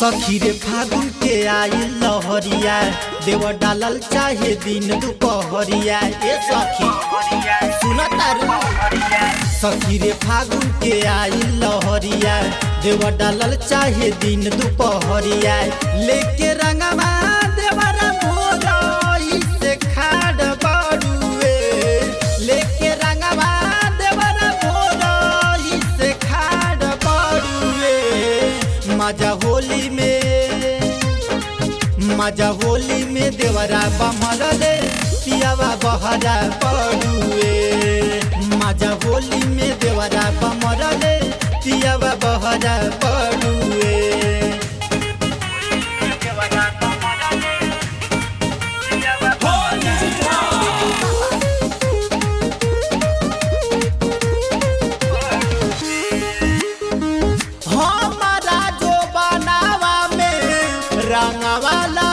सखी रे फागुन के आई लहरिया देव डालल चाहे दिन दुपहरिया ए सखी सुन तारू सखी रे फागुन के आई लहरिया देव डालल चाहे दिन दुपहरिया लेके रंगवा देवरा भोरई से खाड़ बड़ुए लेके रंगवा देवरा भोरई से खाड़ बड़ुए मजा होली में मजा होली में देवरा बमल रे पियावा बहरा पड़ुए मजा होली में देवरा बमल रे पियावा बहरा पड़ुए हमारा जो बनावा में रंगवाला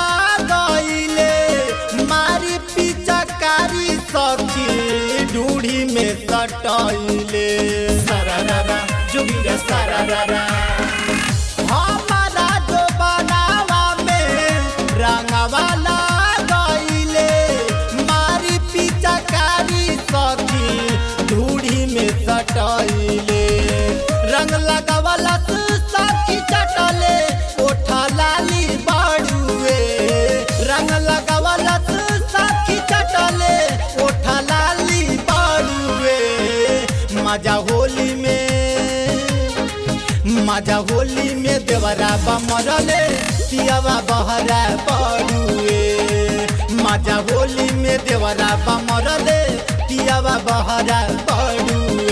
गईले मारी पिचकारी सखी ढूढ़ी में सटैले सरारा जुगिरा सरारा हमारा जो बनावा में रंगवाला गईले मारी पिचकारी सखी ढूढ़ी में सटैले रंग लगावला सखी चटले ओठा लाली बाड़ुए रंग लगावला सखी चटले ओठा लाली बाड़ुए मजा होली में मजा होली में देवरा बमरले पियावा बहरा पड़ुए मजा होली में देवरा बमरले पियावा बहरा पड़ुए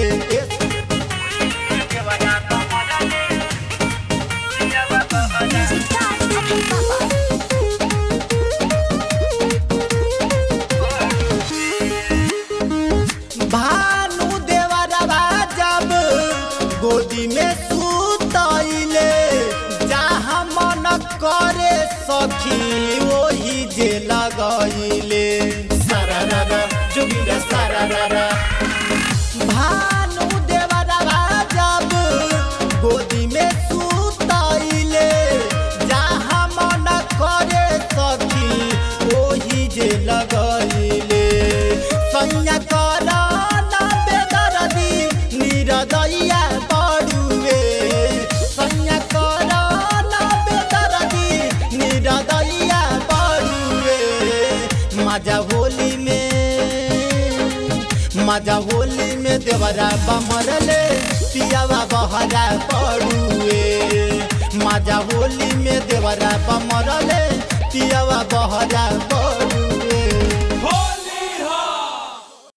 भानु देवरवा जब गोदी में सुतैले जहाँ मन करे सखी वही जे लगैले सरारा जुगिरा सरारा भानु देवरवा जब गोदी में सुतैले जहाँ मन करे सखी वही जे लगैले सैया कर ना बेदरदी निरदैया बड़ुए सैया कर ना बेदरदी निरदैया बड़ुए मजा होली में मजा होली में देवरा बमरले पियावा बहरा पड़ुए मजा होली में देवरा बमरले पियावा बहरा पड़ुए